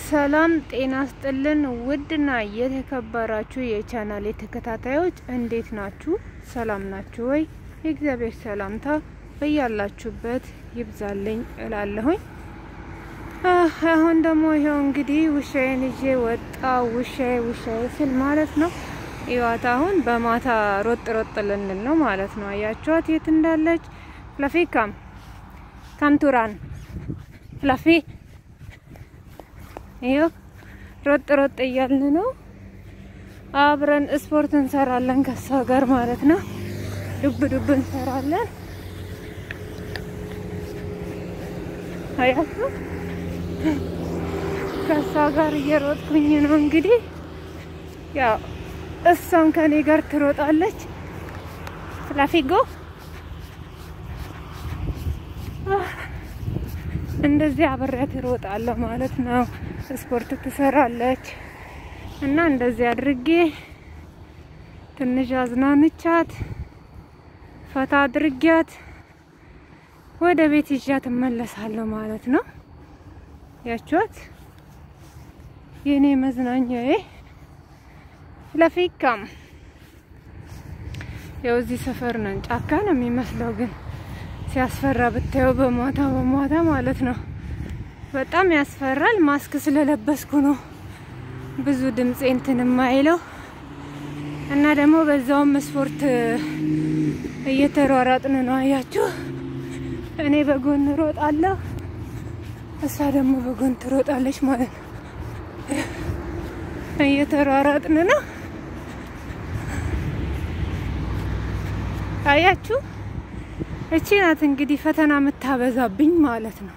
ሰላም ጤና ስጥልን። ውድና የተከበራችሁ የቻናሌ ተከታታዮች እንዴት ናችሁ? ሰላም ናችሁ ወይ? የእግዚአብሔር ሰላምታ በያላችሁበት ይብዛልኝ እላለሁኝ። አሁን ደግሞ ይኸው እንግዲህ ውሻዬን ይዤ ወጣ። ውሻዬ ውሻዬ ስል ማለት ነው ይዋት አሁን በማታ ሮጥ ሮጥ ልንል ነው ማለት ነው። አያችኋት የት እንዳለች? ፍለፊ ካም ካምቱራን ፍለፊ ይኸው ሮጥ ሮጥ እያልን ነው። አብረን ስፖርት እንሰራለን ከሷ ጋር ማለት ነው። ዱብ ዱብ እንሰራለን። አያችሁ ከሷ ጋር እየሮጥኩኝ ነው እንግዲህ ያው እሷም ከኔ ጋር ትሮጣለች። ፍላፊጎ እንደዚህ አብሬያት እሮጣለሁ ማለት ነው። ስፖርት ትሰራለች እና እንደዚህ አድርጌ ትንሽ አዝናንቻት ፈታ አድርጊያት ወደ ቤት ይዣት እመለሳለሁ ማለት ነው። ያችኋት የኔ መዝናኛዬ ለፊካም ያው እዚህ ሰፈር ነን። ጫካ ነው የሚመስለው ግን ሲያስፈራ ብታየው በማታ በማታ ማለት ነው። በጣም ያስፈራል። ማስክ ስለለበስኩ ነው ብዙ ድምፄ እንትን የማይለው እና ደግሞ በዛውም ስፖርት እየተሯሯጥን ነው። አያችሁ፣ እኔ በጎን ሮጣለሁ፣ እሷ ደግሞ በጎን ትሮጣለች ማለት ነው። እየተሯሯጥን ነው። አያችሁ፣ እቺ ናት እንግዲህ ፈተና የምታበዛብኝ ማለት ነው።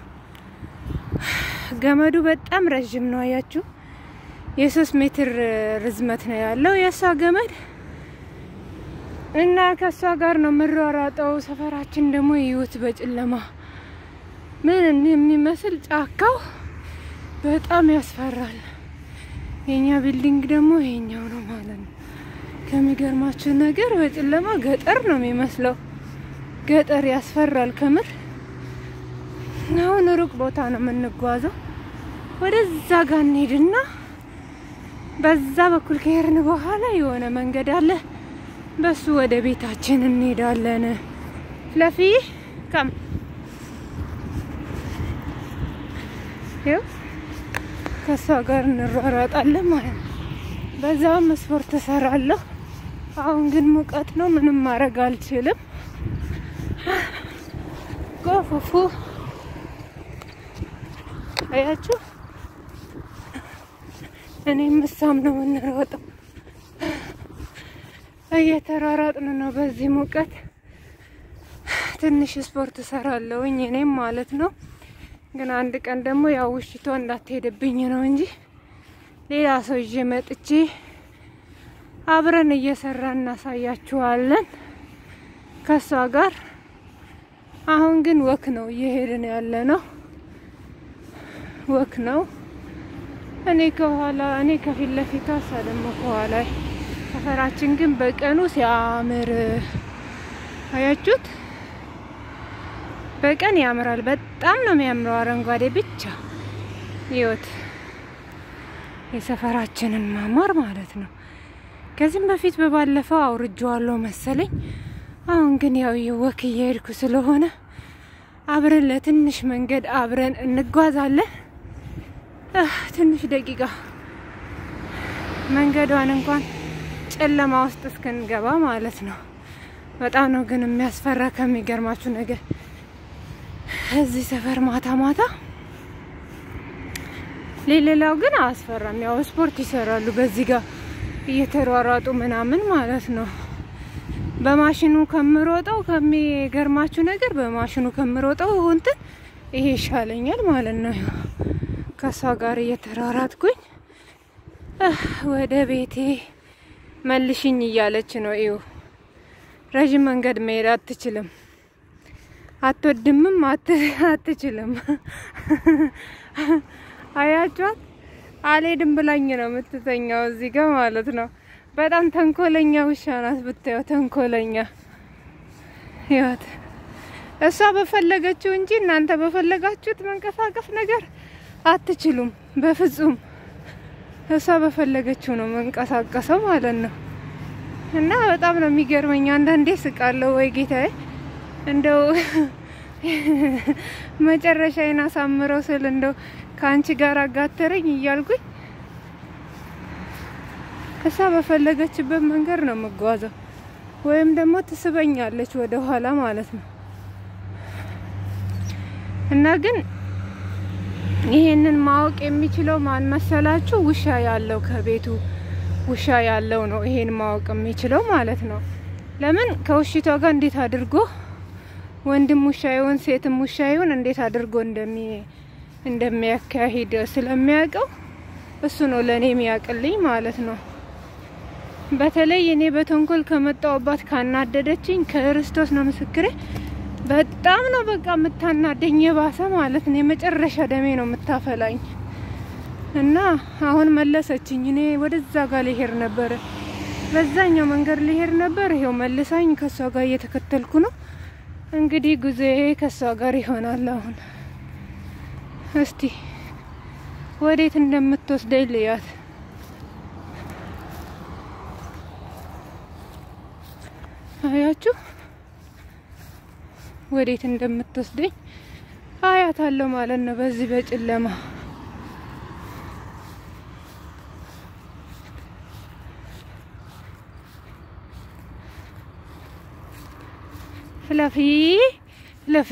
ገመዱ በጣም ረዥም ነው። አያችሁ፣ የሶስት ሜትር ርዝመት ነው ያለው የእሷ ገመድ እና ከእሷ ጋር ነው የምሯሯጠው። ሰፈራችን ደግሞ ይዩት በጨለማ ምን የሚመስል ጫካው በጣም ያስፈራል። የኛ ቢልዲንግ ደግሞ ይሄኛው ነው ማለት ነው። ከሚገርማችሁ ነገር በጨለማ ገጠር ነው የሚመስለው። ገጠር ያስፈራል ከምር። አሁን ሩቅ ቦታ ነው የምንጓዘው። ወደዛ ጋር እንሄድና በዛ በኩል ከሄድን በኋላ የሆነ መንገድ አለ። በሱ ወደ ቤታችን እንሄዳለን። ፍለፊ ከም ይኸው ከሷ ጋር እንሯሯጣለን ማለት ነው። በዛውም ስፖርት እሰራለሁ። አሁን ግን ሙቀት ነው፣ ምንም ማድረግ አልችልም። ጎፉፉ አያችሁ፣ እኔም እሷም ነው የምንሮጠው። እየተሯሯጥን ነው በዚህ ሙቀት። ትንሽ ስፖርት እሰራለሁኝ እኔም ማለት ነው። ግን አንድ ቀን ደግሞ ያው ውሽቶ እንዳትሄድብኝ ነው እንጂ ሌላ ሰው ይዤ መጥቼ አብረን እየሰራን እናሳያችኋለን ከሷ ጋር። አሁን ግን ወክ ነው እየሄድን ያለ ነው። ወክ ነው። እኔ ከኋላ እኔ ከፊት ለፊቷ እሷ ደግሞ ከኋላ። ሰፈራችን ግን በቀኑ ሲያምር አያችሁት። በቀን ያምራል። በጣም ነው የሚያምረው። አረንጓዴ ብቻ ህይወት የሰፈራችንን ማማር ማለት ነው። ከዚህም በፊት በባለፈው አውርጄዋለሁ መሰለኝ። አሁን ግን ያው የወክ እየሄድኩ ስለሆነ አብረን ለትንሽ መንገድ አብረን እንጓዛለን። ትንሽ ደቂቃ መንገዷን እንኳን ጨለማ ውስጥ እስክንገባ ማለት ነው። በጣም ነው ግን የሚያስፈራ ከሚገርማችሁ ነገር እዚህ ሰፈር ማታ ማታ ሌላው ግን አያስፈራም። ያው ስፖርት ይሰራሉ በዚህ ጋር እየተሯሯጡ ምናምን ማለት ነው። በማሽኑ ከምሮጠው ከሚገርማችሁ ነገር በማሽኑ ከምሮጠው እንትን ይሄ ይሻለኛል ማለት ነው። ከሷ ጋር እየተሯሯጥኩኝ ወደ ቤቴ መልሽኝ እያለች ነው። ይኸው ረዥም መንገድ መሄድ አትችልም፣ አትወድምም፣ አትችልም። አያጇት አልሄድም ብላኝ ነው የምትተኛው እዚህ ጋር ማለት ነው። በጣም ተንኮለኛ ውሻ ናት ብታየው፣ ተንኮለኛ ህይወት እሷ በፈለገችው እንጂ እናንተ በፈለጋችሁት መንቀሳቀስ ነገር አትችሉም። በፍጹም እሷ በፈለገችው ነው መንቀሳቀሰው ማለት ነው። እና በጣም ነው የሚገርመኝ። አንዳንዴ ስቃለሁ። ወይ ጌታዬ እንደው መጨረሻዬን አሳምረው ስል እንደው ከአንቺ ጋር አጋተረኝ እያልኩኝ እሷ በፈለገችበት መንገድ ነው የምጓዘው፣ ወይም ደግሞ ትስበኛለች ወደ ኋላ ማለት ነው። እና ግን ይሄንን ማወቅ የሚችለው ማን መሰላችሁ? ውሻ ያለው ከቤቱ ውሻ ያለው ነው ይሄን ማወቅ የሚችለው ማለት ነው። ለምን ከውሽቷ ጋር እንዴት አድርጎ ወንድም ውሻ ይሁን ሴትም ውሻ ይሁን እንዴት አድርጎ እንደሚ እንደሚያካሂድ ስለሚያውቀው እሱ ነው ለእኔ የሚያውቅልኝ ማለት ነው። በተለይ እኔ በተንኮል ከመጣውባት ካናደደችኝ ክርስቶስ ነው ምስክሬ፣ በጣም ነው በቃ የምታናደኝ የባሰ ማለት ነው። የመጨረሻ ደሜ ነው የምታፈላኝ እና አሁን መለሰችኝ። እኔ ወደዛ ጋር ልሄድ ነበር፣ በዛኛው መንገድ ልሄድ ነበር። ይሄው መልሳኝ ከሷ ጋር እየተከተልኩ ነው። እንግዲህ ጉዞዬ ከሷ ጋር ይሆናል። አሁን እስቲ ወዴት እንደምትወስደኝ ልያት። አያችሁ ወዴት እንደምትወስደኝ አያታለሁ ማለት ነው በዚህ በጨለማ ፍለፊ ፍለፊ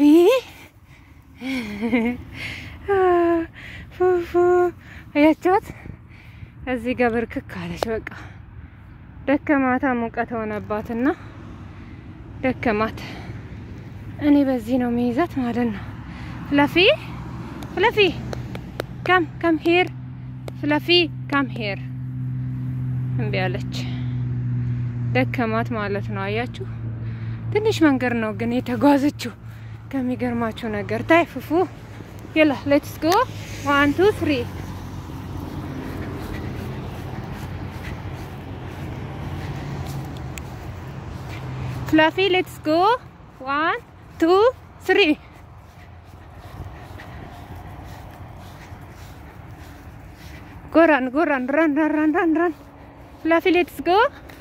ፉፉ አያቻት እዚህ ጋር ብርክክ አለች። በቃ ደከማታ፣ ሙቀት ሆነባትና ደከማት። እኔ በዚህ ነው የሚይዛት ማለት ነው። ፍለፊ ፍለፊ ካም ካም ሄር ፍለፊ ካም ሄር እምቢ አለች። ደከማት ማለት ነው። አያችሁ ትንሽ መንገድ ነው ግን የተጓዘችው። ከሚገርማችሁ ነገር ታይ ፉፉ የላ ሌትስ ጎ ዋን ቱ ትሪ ፍላፊ ሌትስ ጎ ዋን ቱ ትሪ ጎራን ጎራን ራን ራን ራን ራን ራን ፍላፊ ሌትስ ጎ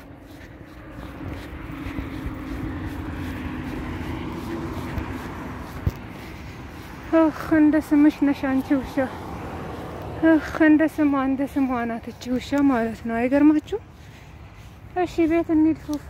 እህ እንደ ስምሽ ነሽ አንቺ ውሻ። እህ እንደ ስሟ እንደ ስሟ ናት እቺ ውሻ ማለት ነው። አይገርማችሁ? እሺ ቤት እንሂድ ፉፉ።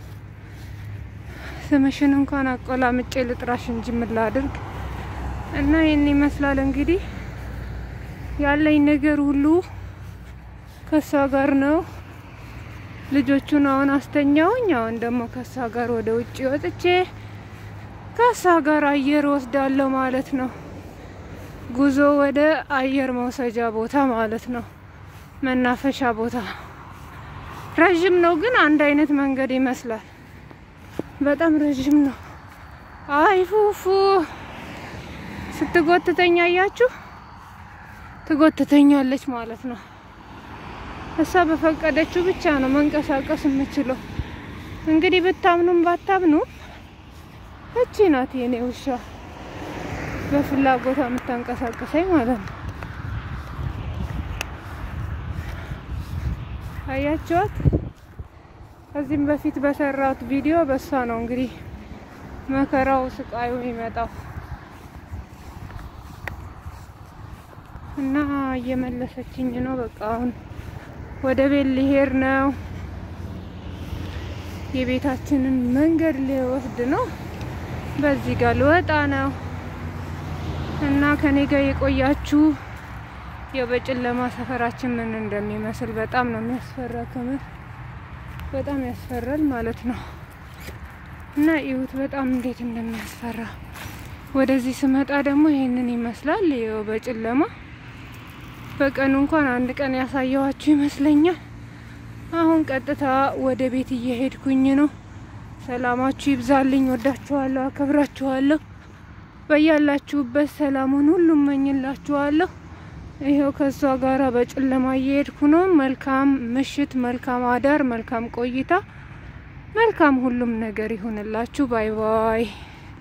ስምሽን እንኳን አቆላምጬ ልጥራሽ እንጂ ምን ላድርግ? እና ይህን ይመስላል እንግዲህ ያለኝ ነገር ሁሉ ከሷ ጋር ነው። ልጆቹን አሁን አስተኛውኝ። አሁን ደግሞ ከሷ ጋር ወደ ውጭ ወጥቼ ከሷ ጋር አየር ወስዳለሁ ማለት ነው። ጉዞ ወደ አየር መውሰጃ ቦታ ማለት ነው። መናፈሻ ቦታ ረዥም ነው፣ ግን አንድ አይነት መንገድ ይመስላል። በጣም ረዥም ነው። አይ ፉፉ ስትጎትተኛ አያችሁ፣ ትጎትተኛለች ማለት ነው። እሷ በፈቀደችው ብቻ ነው መንቀሳቀስ የምችለው። እንግዲህ ብታምኑም ባታምኑም እቺ ናት የኔ ውሻ በፍላጎቷ የምታንቀሳቀሰኝ ማለት ነው። አያችኋት? ከዚህም በፊት በሰራሁት ቪዲዮ በሷ ነው እንግዲህ መከራው ስቃዩ የሚመጣው እና እየመለሰችኝ ነው። በቃ አሁን ወደ ቤት ሊሄድ ነው። የቤታችንን መንገድ ሊወስድ ነው። በዚህ ጋር ልወጣ ነው እና ከኔ ጋር የቆያችሁ ያው በጨለማ ሰፈራችን ምን እንደሚመስል በጣም ነው የሚያስፈራ። ከምር በጣም ያስፈራል ማለት ነው። እና ይሁት በጣም እንዴት እንደሚያስፈራ ወደዚህ ስመጣ ደግሞ ይሄንን ይመስላል። ይኸው በጨለማ በቀኑ እንኳን አንድ ቀን ያሳየዋችሁ ይመስለኛል። አሁን ቀጥታ ወደ ቤት እየሄድኩኝ ነው። ሰላማችሁ ይብዛልኝ። ወዳችኋለሁ፣ አከብራችኋለሁ። በያላችሁበት ሰላሙን ሁሉ እመኝላችኋለሁ። ይኸው ከእሷ ጋር በጨለማ እየሄድኩ ነው። መልካም ምሽት፣ መልካም አዳር፣ መልካም ቆይታ፣ መልካም ሁሉም ነገር ይሁንላችሁ። ባይ ባይ